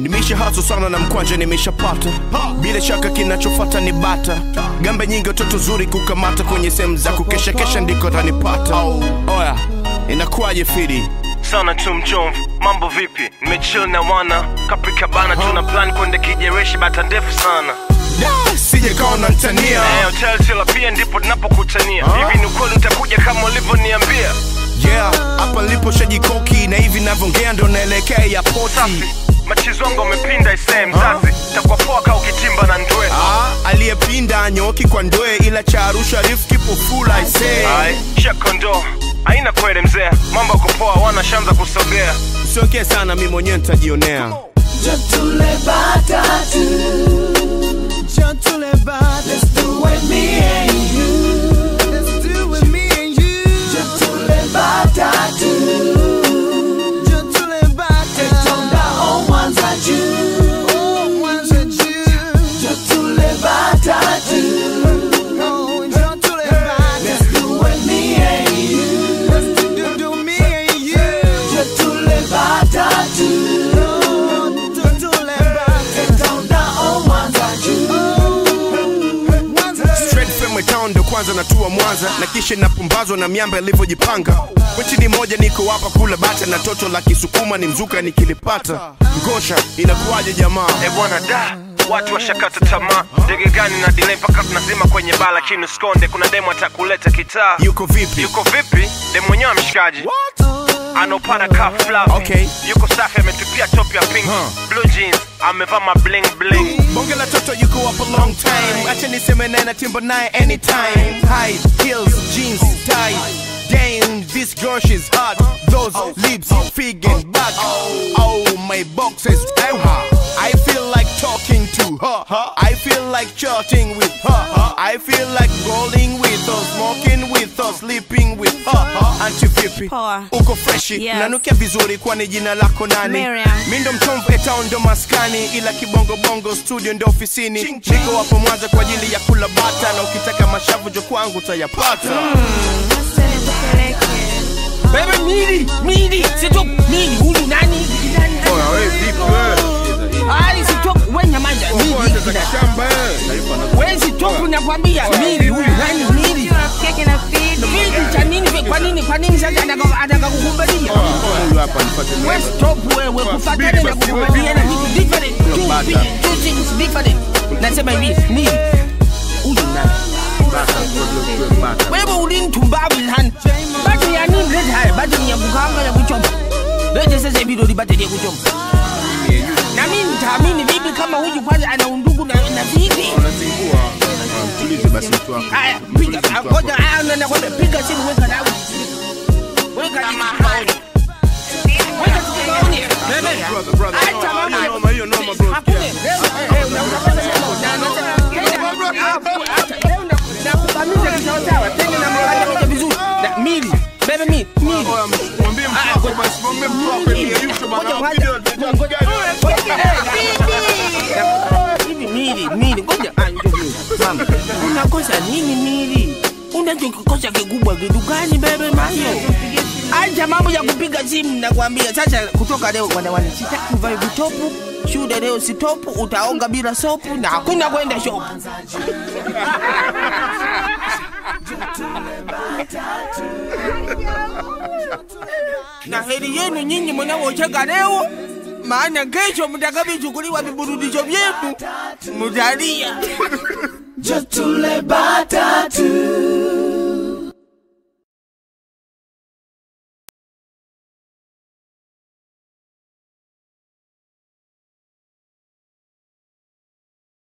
nimesha haso sana na mkwanja nimeshapata bila shaka kinachofata ni bata gambe nyingi watoto zuri kukamata kwenye sehemu za kukeshakesha ndiko tanipata oya inakuwaje fidi sana tu mchomvu mambo vipi nimechill na wana kaprika bana tuna plan kwenda kijereshi bata ndefu sana Da, sije kaona ntania Eh, hotel tila pia ndipo tunapokutania hivi ni ukweli utakuja kama ulivyoniambia yeah hapa nilipo shajikoki na hivi navyoongea ndo naelekea ya poti safi machizo wangu wamepinda isee mzazi takuwa poa kaa ukitimba na ndwe Ah, aliyepinda nyoki kwa ndoe ila cha arusha rif kipo full I say ai shakondo haina kweli mzee mambo yako poa wana shamza kusogea usiongee sana mi mwenyewe nitajionea Jotule batatu. Let's do it, me and you. Jotule batatu. Tetonda o Mwanza juu. Jotule batatu. Let's do it, me and you. Jotule batatu. Tetonda o Mwanza juu. Straight from town ndo kwanza natua Mwanza na kisha napumbazwa na miamba ilivyojipanga kwechi ni moja niko hapa kula bata na toto la kisukuma ni mzuka nikilipata ngosha inakuwaje jamaa e bwana da watu washakata tamaa ndege gani na delay mpaka tunazima kwenye baa lakini usikonde kuna demo atakuleta kitaa yuko vipi yuko vipi demo mwenyewe mshikaji anaopana ka flavi Okay. yuko safi ametupia top ya pink Huh. blue jeans amevaa ma bling bling bonge la toto yuko up a long time acha niseme naye na timba naye anytime high heels jeans tie Damn, this girl she's hot. Those lips, fig and back. Oh, my boxes. I feel like talking to her. I feel like chatting with her. I feel like rolling with her, smoking with her, sleeping with her. Anti vipi? Poa. Uko freshi, Yes. nanukia vizuri kwani jina lako nani? Miriam. Mi ndo mtomvu etown ndo maskani ila kibongo bongo studio ndo ofisini niko hapo mwanza kwa ajili ya kula bata na ukitaka mashavu jo kwangu utayapata Bebe mili, mili, sitop, mili, huyu nani? Ai, sitop, we nyamaza, mili. We sitop, nakwambia, mili, huyu nani, mili. Mili cha nini, we- kwa nini, kwa nini sasa anataka anataka kukubalia? We stop wewe, kufatana na kukubalia na vitu different. Two thi- two things different. Nasema hivi, mili, huyu nani? wewe ulinitumbavu sana bati ya nini lete haya bati ni ya kukanga ya kuchoma lete sasa hivi ndo libate ya kuchoma na mimi nitaamini vipi kama huyu kwanza ana undugu na na vipi haya piga ah, ngoja haya na nakwambia piga simu weka dawa weka simu weka simu bebe acha mambo ya Noma hiyo noma bro. Hakuna. Eh, eh, unapata mambo. Na- na- Ah, acha. Leo na- nakubamiza kisawasawa. Tena na mkanda moja vizuri. Na- mili. Bebe mi- mili. Mwambie mtu wako basi, mwambie mtu wako Mili. yeyushe bana. Ngoja, Video ngoja. video Ngoja. gani? Eh, hivi mili, mili. Ngoja. Ah, njoo mili. Mama, unakosa nini mili unachokikosa kikubwa kitu gani bebe mayo acha mambo ya kupiga simu nakwambia sasa kutoka leo wanawani sitaki uvae vitopu shule leo sitopu utaonga bila sopu na hakuna kwenda shopu na heri yenu nyinyi mnaocheka leo maana kesho mtakavichukuliwa viburudisho vyenu mutalia Jotule batatu.